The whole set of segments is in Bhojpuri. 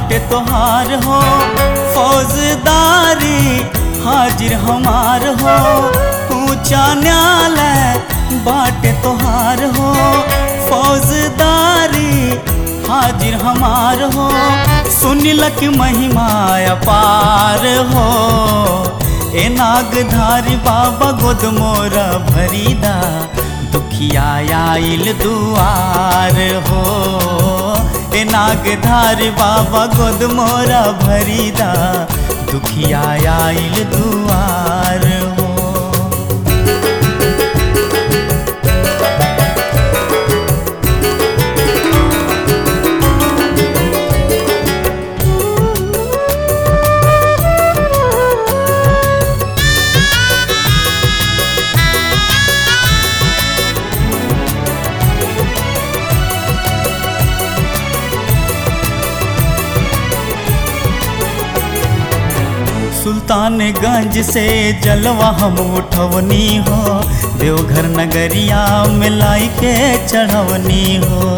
बाटे तोहार हो फौजदारी हाजिर हमार हो ऊंचा न्यायालय बाटे तोहार हो फौजदारी हाजिर हमार हो सुनिलक महिमा अपार हो ए नागधारी बाबा गोद मोरा भरीदा दुखिया आइल दुआर हो ए नागधारी बाबा गोद मोरा भरीदा दुखिया आइल दुआर हो सुल्तानगंज से जलवा हम उठवनी हो देवघर नगरिया में लाई के चढ़वनी हो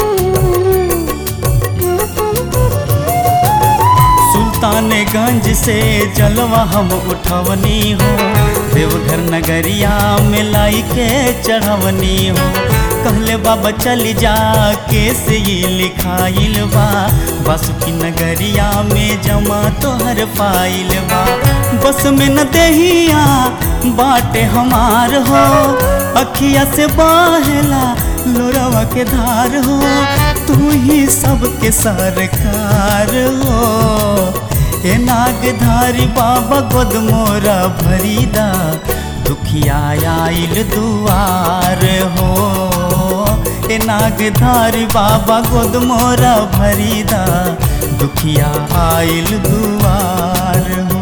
सुल्तानगंज से जलवा हम उठवनी हो देवघर नगरिया में लाई के चढ़वनी हो कहले बाबा चल जा कैसे ये लिखाइल बा बासुकी नगरिया में जमा तोहर फाइल बा बस में न देहिया बाटे हमार हो अखिया से बहेला लोरवा के धार हो तू ही सबके सरकार हो ए नागधारी बाबा गोद मोरा भरीदा दुखिया आइल दुआर हो ए नागधारी बाबा गोद मोरा भरीदा दुखिया आइल दुआर हो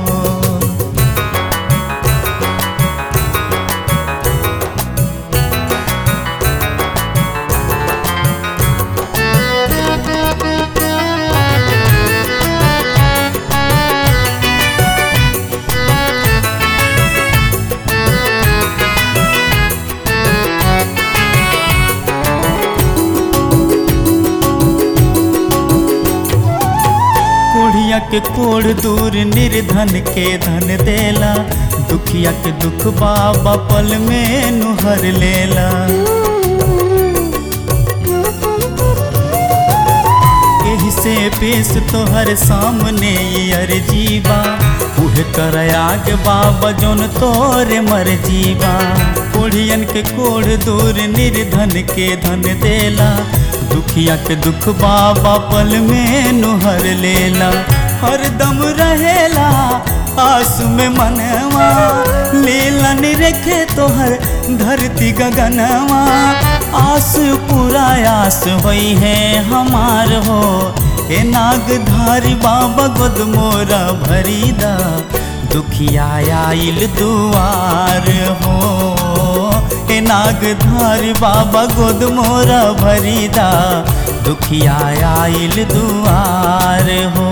कोढ़िया के कोढ़ दूर निर्धन के धन देला दुखिया के दुख बाबा पल में नुहर लेला एही से पेश तोहर सामने अर्जी बा उहे कर आगे बाबा जोन तोरे मर्जी बा कोढ़ियन के कोढ़ दूर निर्धन के धन देला दुखिया के दुख बाबा पल में नुहर लेला हरदम रहेला आस में मनवा लीला निरखे तोहर धरती गगनवा आस पूरा आस होई है हमार हो ए नागधारी बाबा गोद मोरा भरीदा दुखिया आइल दुआर हो ए नागधारी बाबा गोद मोरा भरीदा दुखिया आइल दुआर हो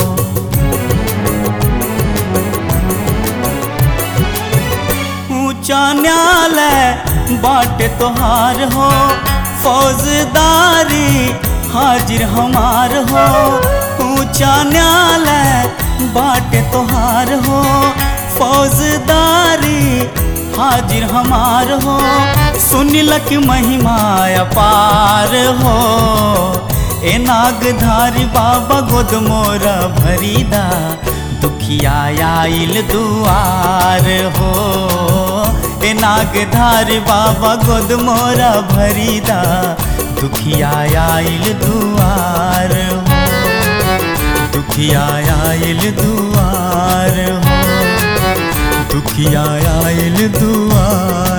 ऊंचा न्यायालय बाटे तोहार हो फौजदारी हाजिर हमार हो ऊंचा न्यायालय बाटे तोहार हो फौजदारी हाजिर हमार हो सुनिलक महिमा अपार हो ए नागधारी बाबा गोद मोरा भरीदा दुखिया आइल दुआर हो ए नागधारी बाबा गोद मोरा भरीदा दुखिया आइल दुआर हो दुखिया आइल दुआर हो दुखिया आइल दुआर